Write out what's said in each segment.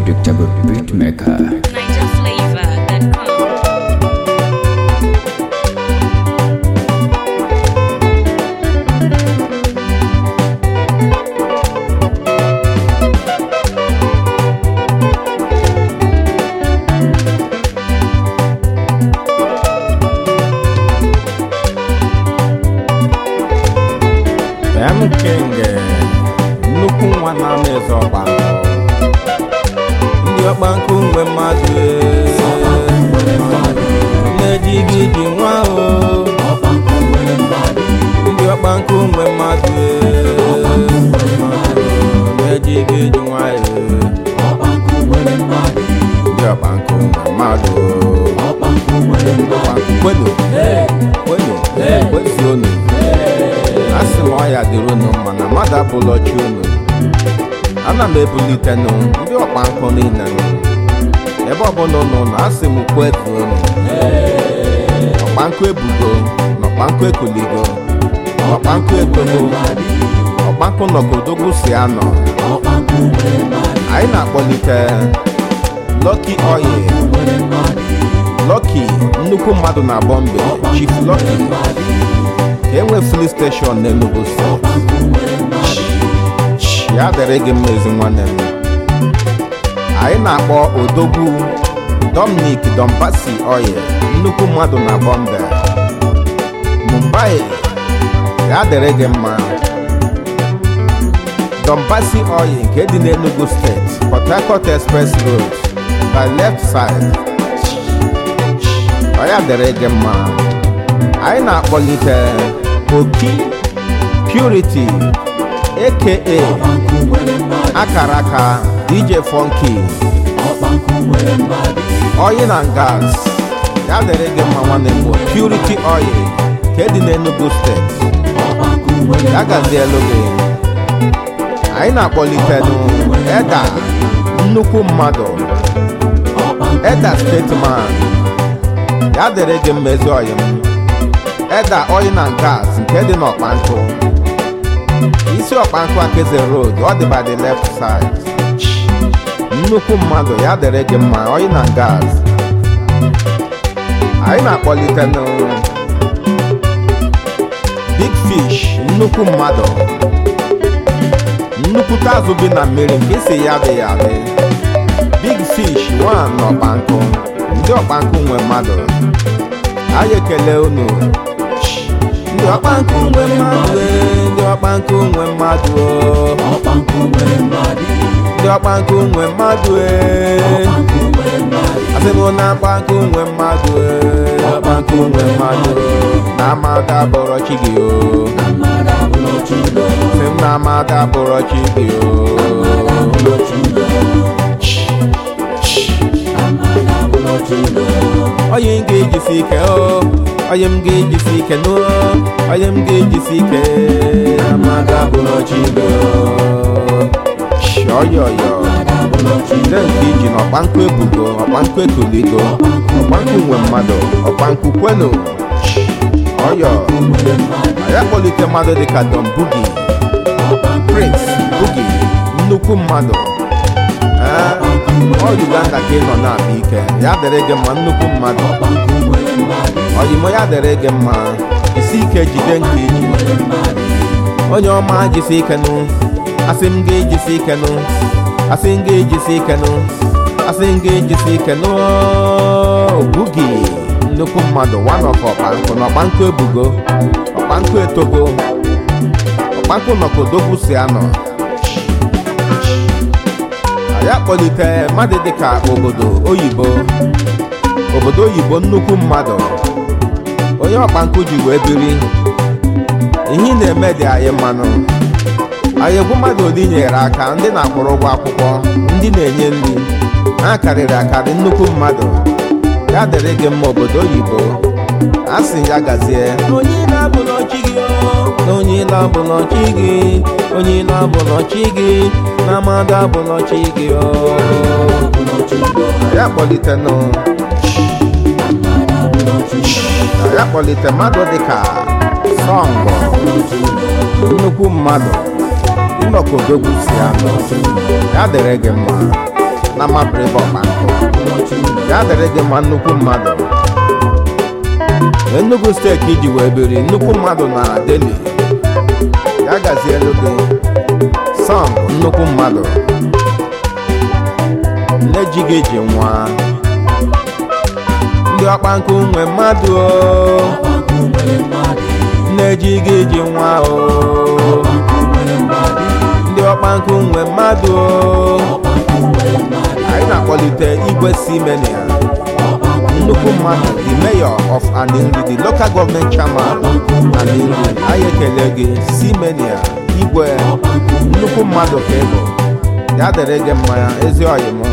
Unpredictable Beatmaker. NigerFlavor.com. M King nnukwu nwa na-ama eze ọkpankụ ndị ọkpankụ mgbe mmadụ na-eji gị ji nwa o ndị ọkpankụ mgbe mmadụ na-eji gị ji nwa ya ndị ọkpankụ mgbe mmadụ ọkpankụ kwenu kwenu kwezuonu a sị m ọya dịrị unu mma na mmadụ abụlọ chi unu ana m ebulitenụ ndị ọkpa nkụ niile nụ. ebe ọbụla unu nọ asị m kwetu unu ọkpa nkụ ebugo na ọkpa nkụ ekuligo ọkpa nkụ etogo ọkpa nkụ nọgodogwu si anọ anyị na-akpọlite Lucky Oil Lucky nnukwu mmadụ na Bọmbe Chief Lucky ka enwe fili steshọn n'Enugu steeti ya dịrị gị mma ezi nwanne m anyị na-akpọ odogwu Dominic Dombasi Oye nnukwu mmadụ na Bọmbe Mumbai ya dịrị gị mma Dombasi Oye nke dị n'Enugu steeti Port Harcourt Express Road by left side ọ ya dịrị gị mma anyị na-akpọlite oki purity aka akara aka dj funky oyi na gas ya dịrị gị mma nwanne m purity oil ka dị n'enugu steeti ya gazielu gị anyị na-akpọlitenụ eda nnukwu mmadụ eda stateman ya dịrị gị mma ezi oyi m eda oil na gas nke dị n'ọkpankụ isi ọkpankụ akeze road ọ dị by the left side nnukwu mmadụ ya dịrị gị mma oil na gas anyị na-akpọlite nụ big fish nnukwu mmadụ nnukwute azụ bi na mmiri nke isi ya dị ya dị big fish nwa n'ọkpankụ ndị ọkpankụ nwe mmadụ anyị ekele unu ndị ọkpankụ nwe mmadụ ee, ndị ọkpankụ nwe mmadụ oo. ndị ọkpankụ nwe mmadụ ee. asị m na ọkpankụ nwe mmadụ ee, ọkpankụ nwe mmadụ oo. na amada bụrọ chi gị o sị m na amada bụrọ chi gị o onye m ga-ejisi ike o onye m ga-ejisi ike n'o onye m ga-ejisi ike amada bụrọ chi gị o shọyọyọ nde nke iji na ọkpankụ ebugo ọkpankụ ekuligo ọkpankụ nwe mmadụ ọkpankụ kwenu ọyọ ya kpọlite mmadụ dịka Don Bugi Prince Bugi nnukwu mmadụ ee ọ Uganda ka ị nọ na-akpa ike ya dịrị gị mma nnukwu mmadụ ọyịmọ ya dịrị gị mma isi ike jide nke iji onye ọma jisi ike nụ asị m ga-ejisi ike nụ asị m ga-ejisi ike nụ asị m ga-ejisi ike nụ Bugi nnukwu mmadụ one of ọkpankụ na ọkpankụ ebugo ọkpankụ etogo ọkpankụ nọkodogwu si anọ anyị akpọlite mmadụ dịka obodo oyibo obodo oyibo nnukwu mmadụ onye ọkpankụ ji wee biri ihe ị na-eme dị anyị mmanụ anyị egwu mmadụ ole nyere aka ndị na-akwụrụ ụgwọ akwụkwọ ndị na-enye nri ha karịrị akarị nnukwu mmadụ ya dịrị gị mma obodo oyibo a sị ya gazie onye na-abụlọ chi gị o, onye na-abụlọ chi gị onye na-abụlọ chi gị na mmadụ abụlọ chi gị o. ya kpọlitenụ ya kpọlite mmadụ dịka sọngọ nnukwu mmadụ ịnọkodogwu si anọ ya dịrị gị mma na mabịrịba ọkpankụ ya dịrị gị mma nnukwu mmadụ Enugu steeti iji wee biri nnukwu mmadụ na Delhi ya gazielu gị Sam nnukwu mmadụ nne ji gị ji nwa ndị ọkpankụ nwe mmadụ o nne ji gị ji nwa o ndị ọkpankụ nwe mmadụ o anyị na-akpọlite igwe simenia nnukwu mmadụ the mayor of Aninri the local government chairman Aninri anyị ekele gị simenia igwe nnukwu mmadụ ka ị bụ ya dịrị gị mma ezi ọyị m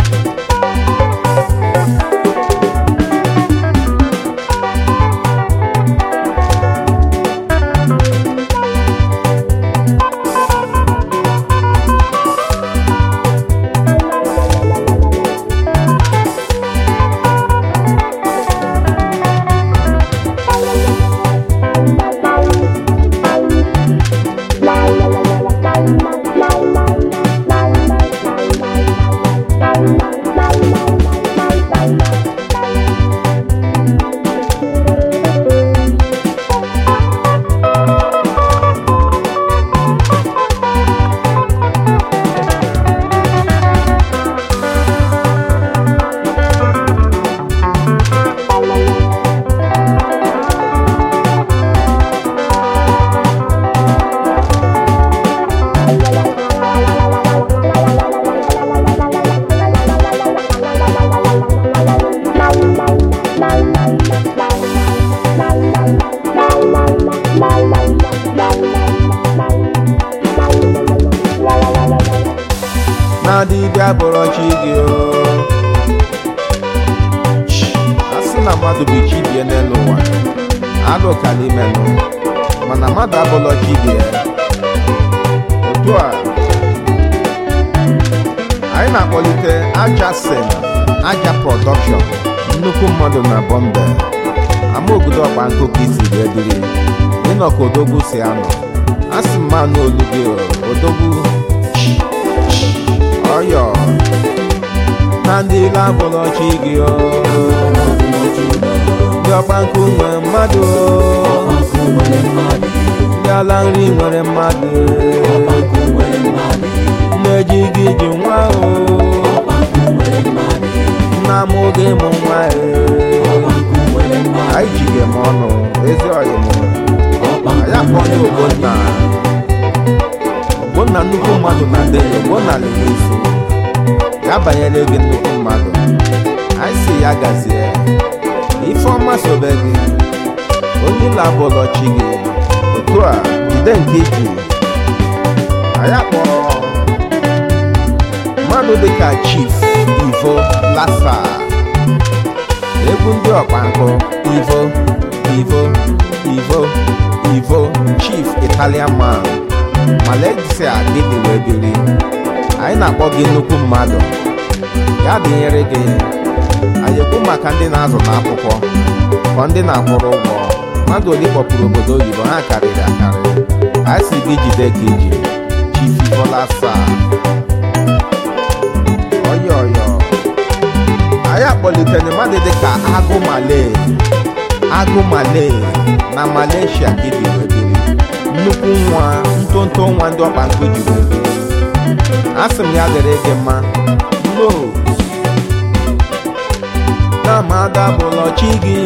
na dibịa bụrụ chi gị o a sị na mmadụ bụ chi bie n'elu ụwa agụ kala imenụ mana mmadụ abụlọ chi bie otu a anyị na-akpọlite aja sen aja prọdọkshọn nnukwu mmadụ na bọmbe ama obodo ọkpankụ ka isi wee dịrị ịnọ ka odogwu si anọ a sị mma n'olu gị o, odogwu ọyọ na ndị labụlọ chi gị o ndị ọkpankụ nwere mmadụ o ndị ala nri nwere mmadụ nneji gị ji nwa o nna m oge mụ nwa e anyị jige m ọnụ ezi ọyị m anyị akpọ ndị ogbonna ogbonna nnukwu mmadụ na deli ogbonna lere iso ya banyere gị nnukwu mmadụ anyị si ya gazie ifeọma sobe gị onye ụlọ abụlọ chi gị otu a jide nke iji anyị akpọrọ mmadụ dịka chief ivo lasa egwu ndị ọkpankụ ivo ivo ivo ivo chief italian man malaysia gịnị wee biri anyị na-akpọ gị nnukwu mmadụ ya dịnyere gị anyị ekwu maka ndị na-azụ n'akwụkwọ kọ ndị na-akwụrụ ụgwọ mmadụ ole kpọpụrụ obodo oyibo ha karịrị akarị anyị si gị jide ka iji chifivolasa ọyọ ọyọ anyị akpọlitere mmadụ dịka agụ malay agụ malay na malaysia ka ibi wee biri nnukwu nwa ntonto nwa ndị ọkpankụ ji wee biri asị m ya dịrị gị mma no na amada bụlọ chi gị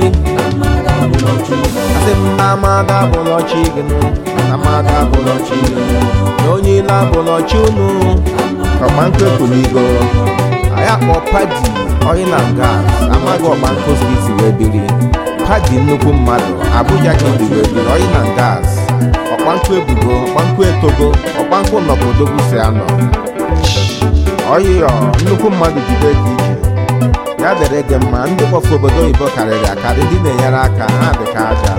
asị m na amada bụlọ chi gị nụ na amada bụlọ chi gị na onye ile abụlọ chi unu ọkpankụ ekwuligo anyị akpọ padi oyi na gas amaghị ọkpankụ skiti wee biri padi nnukwu mmadụ abuja ka ebi wee biri oyi na gas ọkpankụ ebugo ọkpankụ etogo ọkpankụ nọbodogwu si anọ ọyịyọ nnukwu mmadụ jide ka ije ya dịrị gị mma ndị kpọfu obodo oyibo karịrị akarị ndị na-enyere aka ha dị ka aja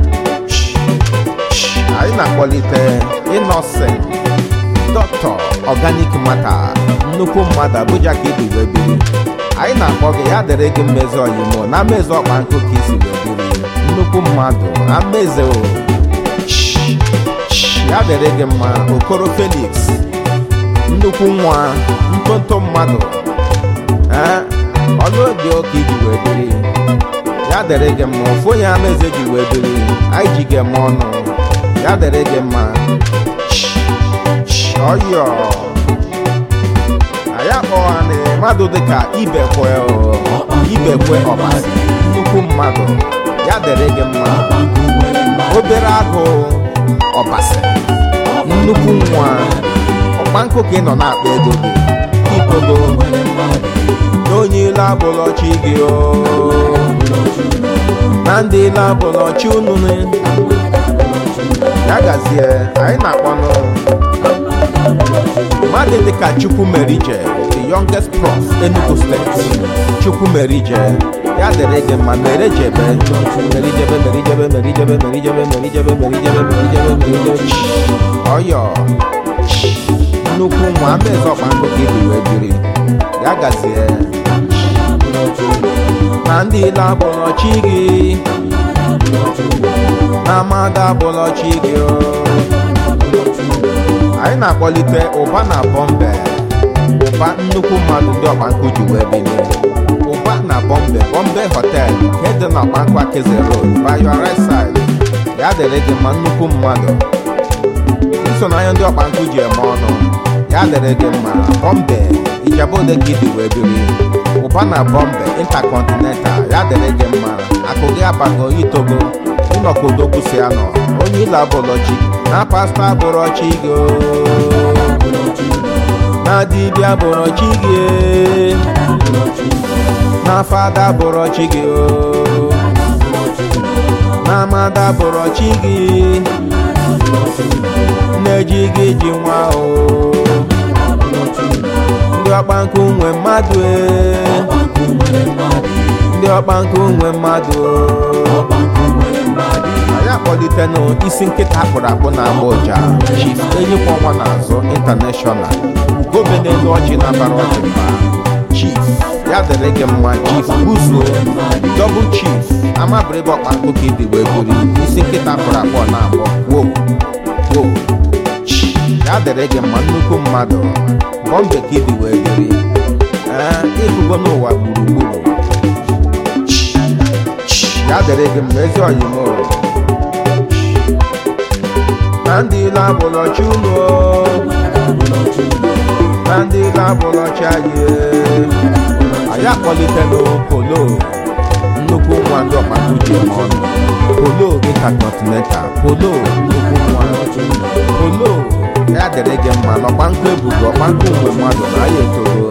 anyị na-akpọlite innocent dọkịta organic mata nnukwu mmadụ abụja ka ibi wee biri anyị na-akpọ gị ya dịrị gị mmezi ọyịmụ na mmezi ọkpankụ ka isi wee biri nnukwu mmadụ amaeze o ya dịrị gị mma okoro felix nnukwu nwa ntonto mmadụ ee ọlụ dị oke iji wee biri ya dere gị mma ofu onye ama eze ji wee biri anyị ji gị eme ọnụ ya dere gị mma ọyọ anyị akpọghana mmadụ dịka ibekwe o, ibekwe ọbasi nnukwu mmadụ ya dere gị mma obere agụ ọbasi nnukwu nwa ọkpankụ ka ị nọ na-akpa ego gị ikogo n'onye ilu abụlọchi gị o na ndị ilu abụlọchi unu ya gazie anyị na-akpọnụ mmadụ dịka chukwumerije the youngest prof enugu steeti chukwumerije ya dịrị gị mma mere jebe merijebe merijebe merijebe merijebe merijebe merijebe merijebe merijebe ọyọ nnukwu nwa amaeze ọkpankụ ka ibi wee biri ya gazie na ndị ile abụlọchi gị na amada abụlọchi gị o anyị na-akpọlite ụba na bọmbe ụba nnukwu mmadụ ndị ọkpankụ ji wee bilie ụba na bọmbe bọmbe hotel nke dị na ọkpankụ akeze road by your right side ya dịrị gị mma nnukwu mmadụ nsonanya ndị ọkpankụ ji eme ọnụ ya dịrị gị mma bọmbe ijabode gị dị wee biri ụba na bọmbe intercontinental ya dịrị gị mma akụ gị abago itogo ịnọkodogwu si anọ onye ile abụlọchi na pasta abụrọchi gị o. na dibịa abụrọchi gị na fada abụrọchi gị o. na amada abụrọchi gị na-eji gị ji nwa o ndị ọkpankụ nwe mmadụ e ndị ọkpankụ nwe mmadụ o anyị akpọlitenụ isi nkịta akpụrụ akpụ na agba ụja chief enyikwa ọnwa n'azụ intanashọnal ugobe n'elu ọjị na-abara ọjị mba chief ya dịrị gị mma chief buzuo dọbụl chief amabịrịba ọkpankụ ka ịdị wee buru isi nkịta akpụrụ akpụ na agbọ wo wo ya dịrị gị mma nnukwu mmadụ bọmbe ka ịdị wee biri ee ịbụgo n'ụwa gburugburu ya dịrị gị mma ezi ọyịmụ na ndị ile abụlọchi unu na ndị ile abụlọchi anyị anyị akpọlitela polo nnukwu nwa ndị ọkpakụ ji eme ọnụ polo intercontinental polo nnukwu nwa polo ya dịrị gị mma na ọkpankụ ebugo ọkpankụ mgbe mmadụ na ya etoro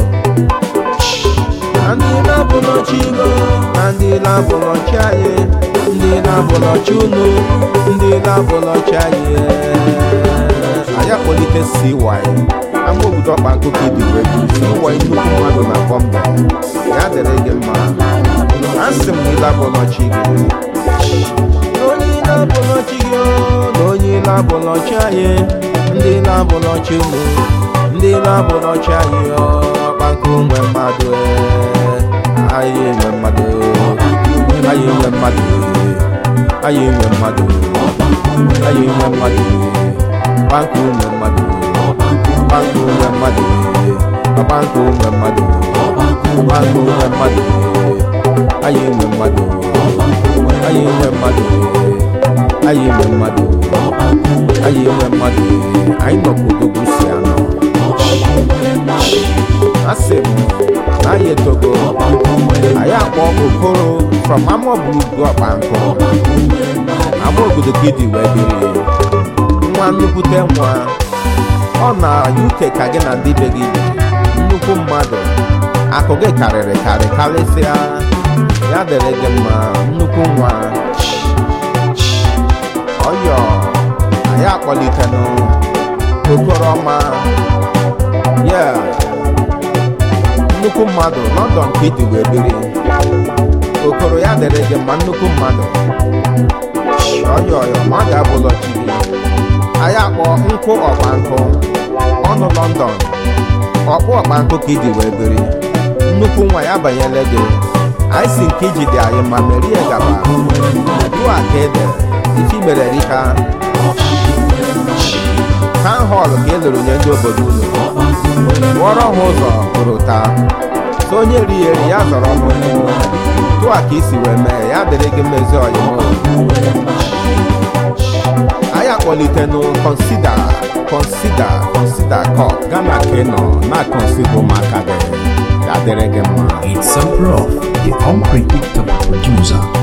na ndị ile abụlọchi ego na ndị ile abụlọchi anyị ndị ile abụlọchi unu ndị ile abụlọchi anyị anyị akpọlite cy ama obodo ọkpankụ ka ibi wee bụ cy nnukwu mmadụ na bọmbe ya dịrị gị mma asị m na ile abụlọchi gị na onye ile abụlọchi gị o, na onye ile abụlọchi anyị ndị ile abụlọchi unu ndị ile abụlọchi anyị o, ọkpankụ nwe mmadụ ee, anyị nwe mmadụ anyị nwe mmadụ anyị nwe mmadụ anyị nwe mmadụ ọkpankụ nwe mmadụ ọkpankụ nwe mmadụ ọkpankụ nwe mmadụ ọkpankụ nwe mmadụ anyị nwe mmadụ anyị nwe mmadụ anyị nwe mmadụ anyị nwe mmadụ anyị nọ kodogwu si anọ asị m na anyị etogo anyị akpọ okoro from amaoburugu ọkpankụ ama obodo ka ịdị wee biri nwa nnukwute nwa ọ na uk ka gị na ndị be gị bi nnukwu mmadụ akụ gị karịrị karị karịsịa ya dịrị gị mma nnukwu nwa ọyọ anyị akpọlitenụ okoroma ya nnukwu mmadụ london ka ịdị wee biri okoro ya dịrị gị mma nnukwu mmadụ ọyọ ọyọ ma ọ ga-abụlọ chi gị anyị akpọ nkụ ọkpa nkụ ọnụ london ọkpụ ọkpa nkụ ka iji wee biri nnukwu nwa ya banyere gị anyị si nke iji dị anyị ma merie gaba dua ka ede ife mere rika town hall ka e lere nye ndị obodo unu wụọrọ ha ụzọ hụrụ taa so onye ri ya eri ya zọrọ ọnụ tụa ka isi wee mee ya dịrị gị mmezi ọyịmụ anyị akpọlitenụ kọnsida kọnsida kọnsida kọp gana ka ị nọ na-akọnsida ụmụaka gị ya dịrị gị mma It's a prof, the unpredictable producer